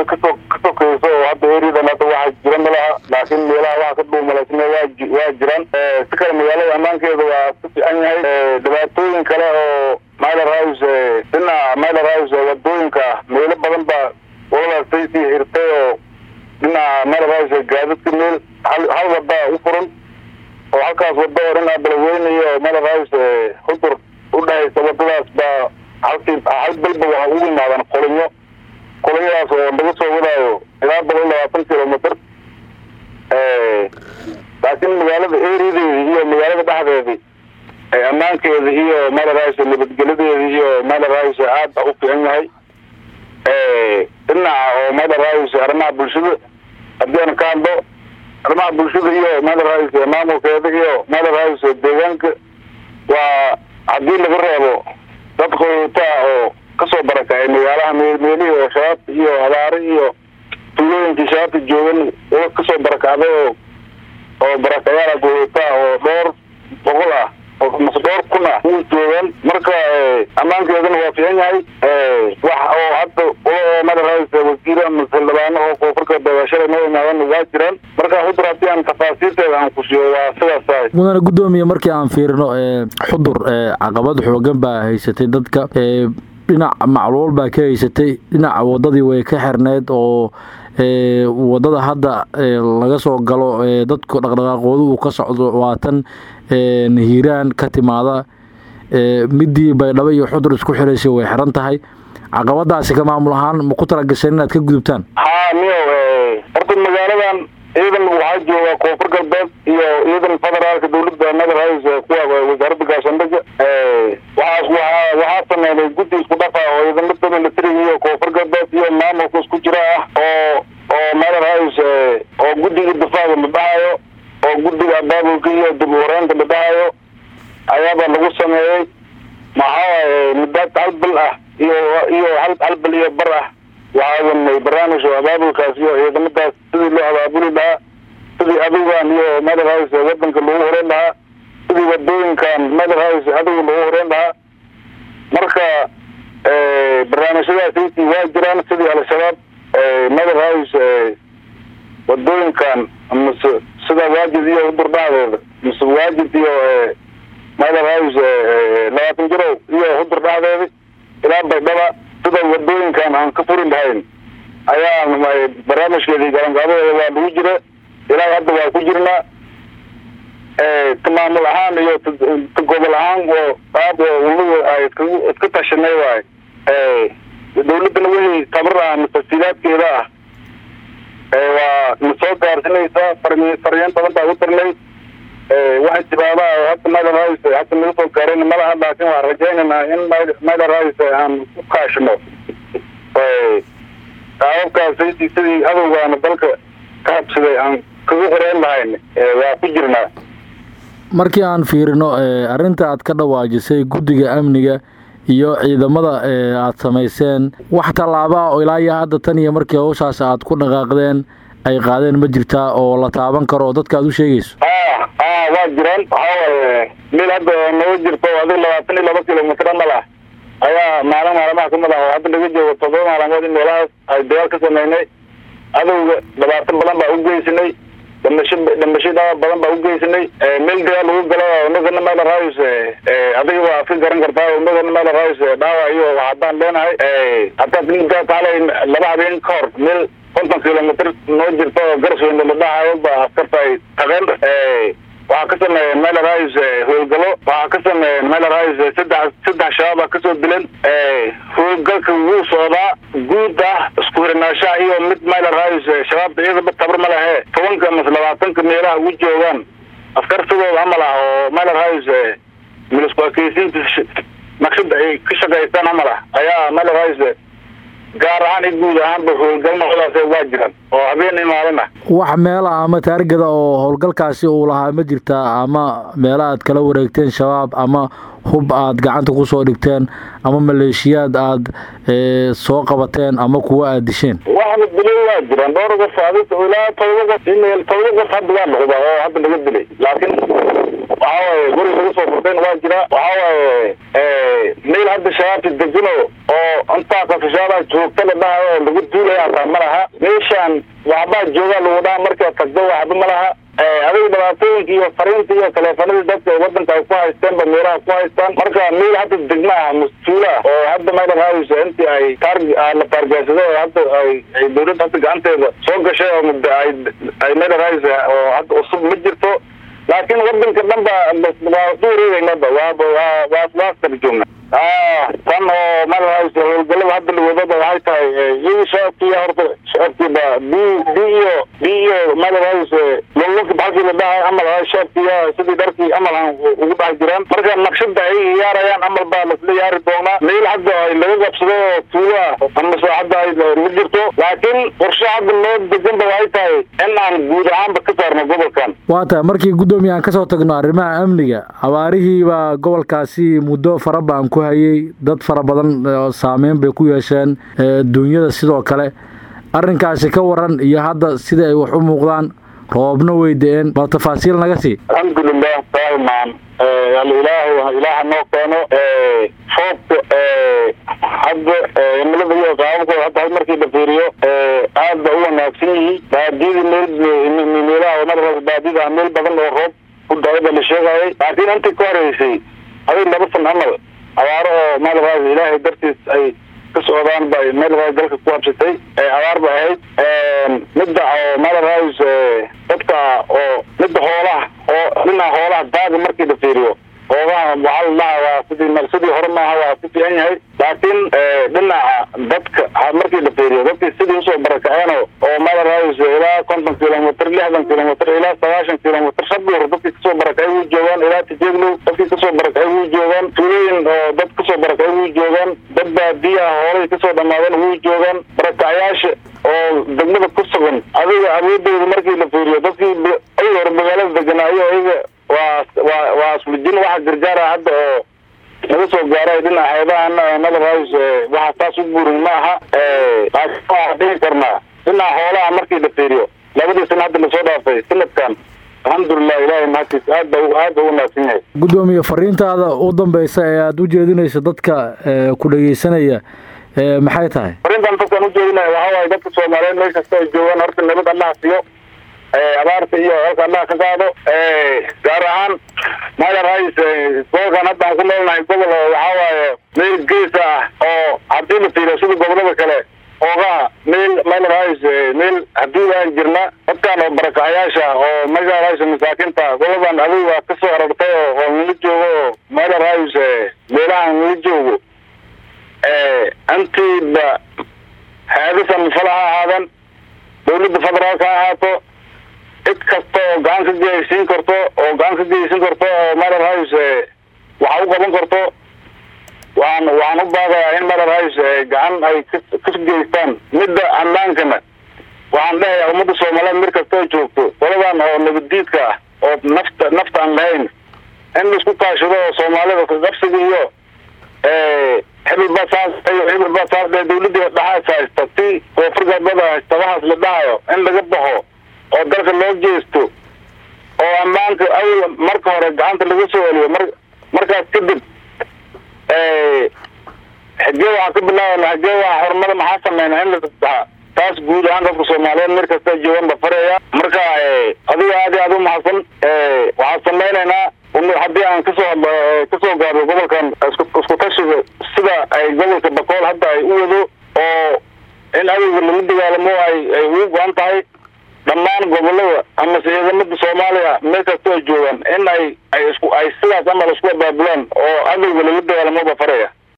meel kasoo ka sokeyso oo hadda eriyadan hadda waxa jira malaha laakiin meelaha waxa ka dhuumalaysna waa waa jiraan si kale magaalada ammaankeeda waa ku fiican yahay dhibaatooyin kale oo myler house dhinaca myler house wadooyinka meelo badan baa waladaas saysii xirtay oo dhinaca myler house gaadadka meel hal hal wada u furan oo halkaas wada oo dhinaca beledweyne iyo myler house hudur udhexaysa wadadaas baa halkii hal bilba waxa ugu imaadan qolinyo qolinyadaas oo laga soo wadaayo ilaa boqol labaatan kilomitr laakiin magaalada eriyadeedi iyo magaalada dhexdeedii ammaankeeda iyo mylerhouse nabadgeladeeda iyo mylerhouse aad ba u fiican yahay dhinaca oo mylerhouse arrimaha bulshada haddii aan ka hadlo arrimaha bulshada iyo mylerhouse maamulkeeda iyo mylerhouse deegaanka waa haddii laga reebo dad qoyutaa oo kasoo barakacay magaalaha meelihii oo shabaabta iyo abaare iyo tuulooyinkii shabaabta joogan kasoo barakacday oo oo barakayaala qoyutaa oo dhowr boqol ah oo mase dhowr kun ah u joogaan marka ammaankeedana waa fiican yahay wax oo hadda mylerhouse wasiir ama xildhibaano oo koonfurka doogashada noo imaadan waa jiraan marka hudur haddii aan tafaasiirteeda aan ku siiyo waa sidaas tahay mudane guddoomiye markii aan fiirino xudur caqabad xoogan baa haysatay dadka dhinac macluul baa ka haysatay dhinaca wadadii way ka xirneyd oo wadada hadda laga soo galo dadku dhaqdhaqaaqooda uu ka socdo waatan hiiraan ka timaada midii baydhabo iyo xudur isku xiraysay way xiran tahay caqabadaasi ka maamul ahaan ma ku talagaseen inaad ka gudubtaan ha miyo horta magaaladan ciidan waxaa jooga koonfur galbeed iyo ciidan federaalka dawladda mylerhouse kuwa wasaaradda gaashaandhaga waxaas waa waxaa sameynay guddi isku dhafa oo ciidamada militariga iyo koonfur galbeed iyo maamulka isku jira ah oo oo mylerhouse oo guddiga difaaca la dhahayo oo guddiga abaabulka iyo dib uwareynta la dhahayo ayaaba lagu sameeyey maxaa muddaad hal bil ah iyo iyo hal hal bil iyo bar ah waxaa wadnay barnaamij oo abaabulkaas iyo ciidamadaas sidii loo abaabuli lahaa sidii adugan iyo mylerhouse wadanka lagu horeyn lahaa sidii wadooyinkan mylerhouse aduga lagu horeyn lahaa marka barnaamijyadaasaytii waa jiraan sidii al-shabaab mylerhouse wadooyinkan mase sida waajid iyo hudur dhexdeeda mase waajid iyo mylerhouse labaatan jirow iyo hudur dhexdeeda ilaa baydhaba sida wadooyinkan aan ka furi lahayn ayaa barnaamijkeedii galanqaabadeeda waa lagu jira ilaa hadda waa ku jirnaa maamul ahaan iyo gobol ahaan oo qaab oo unagu ay iska tashanay waay dawladdana wixii tabar ah mafasiilaadkeeda ah waa na soo gaarsinaysaa faryan badan baa u dirnay waxay tibaada hadda mylerhouse hadda naga soo gaarayna malaha laakin waan rajaynaynaa in mylerhouse aan ku kaashino qaababkaas sidii adowgaana dalka ka habsaday aan kaga horeyn lahayn waa ku jirnaa markii aan fiirino arrinta aad ka dhawaajisay guddiga amniga iyo ciidamada aad samayseen wax tallaabaa oo ilaa iyo hadda tan iyo markii hawshaas aad ku dhaqaaqdeen ay qaadeen ma jirtaa oo la taaban karo oo dadka aad u sheegayso a a waa jiraan waxawaaye meel hadda naga jirto adi labaatan iyo laba kilomitr amal ah ayaa maalin maalmaha kamid ah oo hadda laga joogo todoba maalmood in meelahaas ay dagaal ka sameynay adowga labaatan badan baa u geysanay dhamasho dhamasho dhaawar badan baa u geysanay meel dagaal lagu galo unagana mylerhouse adiga waa iska garan kartaa unagana mylerhouse dhaawac iyo haddaan leenahay haddaad middaa kaalay laba habeen ka hor meel konton kilomitr noo jirto oo garsweyne la dhahayo ba askarta ay taqeen waxaa ka sameeyeen mylerhouse howlgalo waxaa ka sameeyeen mylerhouse saddex saddex shabaab a kasoo dilan howlgalka wuu socdaa guud ah isku hirnaashaha iyo mid mylerhouse shabaabta iyadaba tabar ma lehe tobanka mase labaatanka meelaha ugu joogaan askar sidooda camal ah oo mylerhouse milisku akeysiinta naqshada ay ka shaqaystaan camal ah ayaa mylerhouse gaar ahaan i guud ahaanba howlgal noocdaas waa jiraan oo habeen i maalin ah wax meela ama taargada oo howlgalkaasi uu lahaa ma jirtaa ama meela aad kala wareegteen shabaab ama hub aad gacanta kusoo dhigteen ama maleeshiyaad aad soo qabateen ama kuwa aad disheen waxna dilay waa jiraan dhowr qof adi ilaa todoba qof todoba qof hadda waa noqda oo hadda laga dilay laakiin waxawaaye guri lagu soo furtayna waa jira waxawaaye meel hadda shabaabta degano oo intaa qafishaada joogta la dhahayo oo lagu duulaya hataa ma laha meeshaan waxbaa joogaa lagu dhaha markaa tagdo waxba ma laha adiga dhibaatooyinka iyo fariinta iyo taleefanadii dadka wadanka ay ku haysteenba meelaha ku haystaan marka meel hadda degma ah mas-uula oo hadda mayla raadayso intii ay taar la taargeysado oo hadda ay ay dawladda hadda gacanteeda soo gashay oo muddo ay ay mayla raadayso oo hadda cusub ma jirto laakiin wadanka dhan ba waa ku wareegeynaba waaba waa waa waa kala joogna tan oo mayla raadayso howlgalada hadda lawadaba waxay tahay iyagii shacabkiiya horta shacabkiiba b b iyo b iyo mayla raadayso lolonka baxalkii la dhahay amal shacabkiiya sidii dharkii amal aan ugu dhex jiraan marka naqshada ay yaarayaan amal baa lasla yaari doonaa meel hadda ay laga qabsado oo tuulo ah amase hadda ay ma jirto laakiin qorshe hadda loo deganba waxay tahay in aan guud ahaanba ka saarno gobolkan waa tahay markii guddoomiye aan kasoo tagno arrimaha amniga abaarihii baa gobolkaasi muddo fara badan ku hayay dad fara badan saameyn bay ku yeesheen duunyada sidoo kale arrinkaasi ka waran iyo hadda sida ay wax u muuqdaan roobna way de-een bal tafaasiil naga sii alxamdulilah daa'iman alilaahu ilaaha noo keeno roobka hadda cimilada iyo qaababkooda hadda markii la fiiriyo aad ba u wanaagsan yihiin baadiyadii meel meelaha mara baadiyada meel badan oo roob ku da-ay ba la sheegayay laakiin intii ka horeysay adig laba san camal abaaro oo maalraas ilaahay dartiis ay ka socdaan bay maalraas dalka ku habsatay abaar ba ahayd midda oo maalraas dadka oo midda hoolaha oo dhinaca hoolaha daaga markii la fiiriyo hoogaha waxaa la dhaha waa sidii sidii hore maaha waa ku fiican yahay laakiin dhinaca dadka markii la fiiriyo dadkii sidii usoo barakaceeno oo maalraas ilaa konton kilomitr lixdan kilomitr ilaa sagaashan kilomitr shabuur dadkii kasoo barakacay wuu joogaan ilaa tijeeglow dadkii kasoo barakacay wuu joogaan tuulooyin oo dad kasoo barakacay wuu joogaan dad baadiyaha hoolay kasoo dhamaadeen wuu joogaan barakacyaasha oo degmada ku sugan adiga awoodooda markii la fiiriyo dadkii ay hore magaalada deganaayo ayaga waa waa waa islijin waxa gargaara hadda oo naga soo gaaray dhinaca xeebaha madaras waxa taas u buurin ma aha laakiin waxaan dhihi karnaa dhinaca xoolaha markii la fiiriyo labadii sana hadda lasoo dhaafay sanadkan alxamdulilah ilahay mahadkiis aad ba aad ba u wanaagsan yahay guddoomiye fariintaada u dambeysa ee aada u jeedinayso dadka ku dhegeysanaya maxay tahay fariintan dadkaan ujeedinaya waxaa waaye dadka soomaaliyeed meel kasta ay joogaan horta nabad allaha siiyo abaarta iyo halka allaha ka qaado gaar ahaan mala rais gobolkan hadda aan ku noolnahay gobol oo waxaa waaye meel geesa ah oo haddii la fiiriyo sida gobolada kale oogaha meel mala rais meel haddii aan jirna dadkan oo barakacayaasha oo mala rais masaakinta goladan adiga waa kasoo arartay oo oo nala joogo oo mala rais meelahan nala joogo intiiba haadisan fala ha ahaadan dawladda federaalka ha ahaato cid kasta oo gacan ka geysiin karto oo gacan ka geysan karto oo malar hays waxa u qaban karto waxaan waxaan u baaqayaa in malar hays gacan ay ka geystaan midda amaankana waxaan dhahayaa ummadda soomaaliyeed mir kasta oo joogto qoladan oo nabaddiidka ah oo nafta nafta aan lahayn in laisku kaashado oo soomaalida kaqabsiga iyo hebel baa saas hebel baa saas dee dawladda dhaxaas haysta si koonfur galbeeda haysta waxaas la dhahayo in laga baxo oo dalka loo jeesto oo ammaanka awal marka hore gacanta laga soo celiyo mar markaas kadib xigee waxaa ka bilaabana xigee waa horumada maxaa sameyna in la taas guud ahaan dadka soomaaliyeed mir kasta joogan ba faraya marka adiga aad iyo aad u mahadsan waxaan sameyneynaa haddii aan kasoo kasoo gaarno gobolkan isku tashiga sida ay gobolka bakool hadda ay u wado oo in adowga lagu dagaalamo ay ay ugu go-an tahay dhammaan gobolada amase ciidamada soomaaliya meel kasta ay joogaan in ay ay isku ay sidaas amal isku abaabulaan oo adowga lagu dagaalamo ba faraya